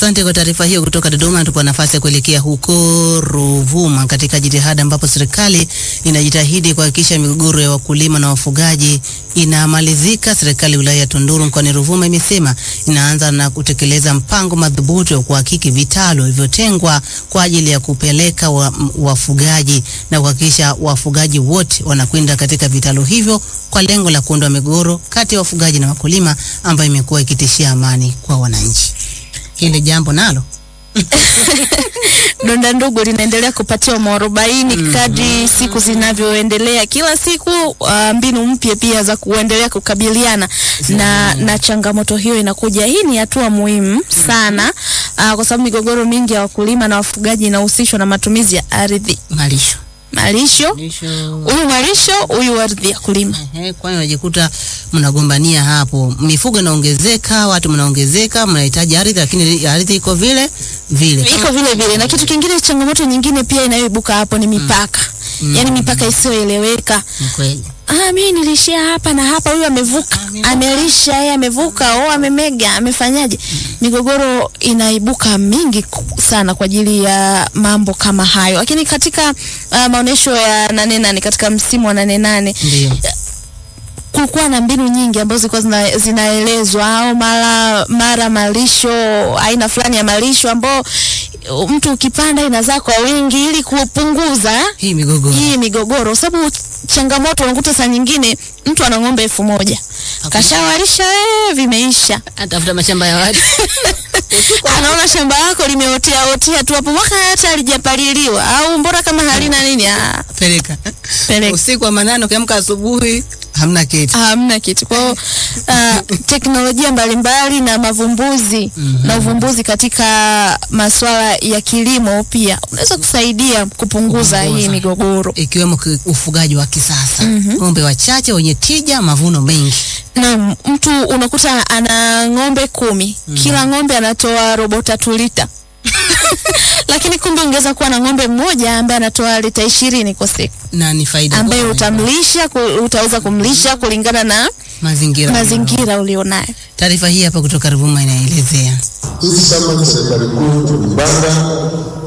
Asante kwa taarifa hiyo kutoka Dodoma. Tupo nafasi ya kuelekea huko Ruvuma katika jitihada ambapo serikali inajitahidi kuhakikisha migogoro ya wakulima na wafugaji inamalizika. Serikali ya wilaya ya Tunduru mkoani Ruvuma imesema inaanza na kutekeleza mpango madhubuti wa kuhakiki vitalu vilivyotengwa kwa ajili ya kupeleka wa, wafugaji na kuhakikisha wafugaji wote wanakwenda katika vitalu hivyo kwa lengo la kuondoa migogoro kati ya wafugaji na wakulima ambayo imekuwa ikitishia amani kwa wananchi. Hili jambo nalo Donda ndugu linaendelea kupatiwa mwarobaini kadri siku zinavyoendelea. Kila siku uh, mbinu mpya pia za kuendelea kukabiliana na, na changamoto hiyo inakuja. Hii ni hatua muhimu sana uh, kwa sababu migogoro mingi ya wakulima na wafugaji inahusishwa na matumizi ya ardhi, malisho malisho, malisho huyu malisho, huyu ardhi ya kulima. Ehe, kwani unajikuta mnagombania hapo, mifugo inaongezeka, watu mnaongezeka, mnahitaji ardhi, lakini ardhi iko vile vile. iko vile vile, na kitu kingine, changamoto nyingine pia inayoibuka hapo ni mipaka, yaani mipaka isiyoeleweka. Ni kweli. Ah, mimi nilishia hapa na hapa, huyu amevuka, amelisha yeye amevuka, au amemega, amefanyaje? Migogoro inaibuka mingi ku- sana kwa ajili ya mambo kama hayo. Lakini katika uh, maonyesho ya nane nane katika msimu wa nane nane Ndio. kulikuwa na mbinu nyingi ambazo zilikuwa zina, zinaelezwa au mara mara malisho aina fulani ya malisho ambao uh, mtu ukipanda inazaa kwa wingi ili kupunguza Hii migogoro. hii migogoro, sababu changamoto unakuta saa nyingine mtu ana ng'ombe elfu moja kashawalisha ee, vimeisha, Atafuta mashamba ya watu. anaona shamba lako limeotea otea tu hapo, mwaka hata halijapaliliwa au mbora kama halina nini, ah, Peleka. peleka Usiku wa manane ukiamka asubuhi hamna kitu. hamna kitu. Kwa hiyo uh, teknolojia mbalimbali na mavumbuzi na uvumbuzi katika masuala ya kilimo pia unaweza kusaidia kupunguza hii Kupunguza. migogoro. Ikiwemo ki- ufugaji wa kisasa. Ng'ombe wachache wenye tija, mavuno mengi. na mtu unakuta ana ng'ombe kumi kila ng'ombe anatoa robo tatu lita lakini kumbe ungeweza kuwa na ng'ombe mmoja ambaye anatoa lita ishirini kwa siku Na ni faida ambaye kubwa. utamlisha ku- utaweza kumlisha kulingana na mazingira. mazingira ulionayo Taarifa hii hapa kutoka Ruvuma inaelezea. Sisi kama serikali kuu tulipanga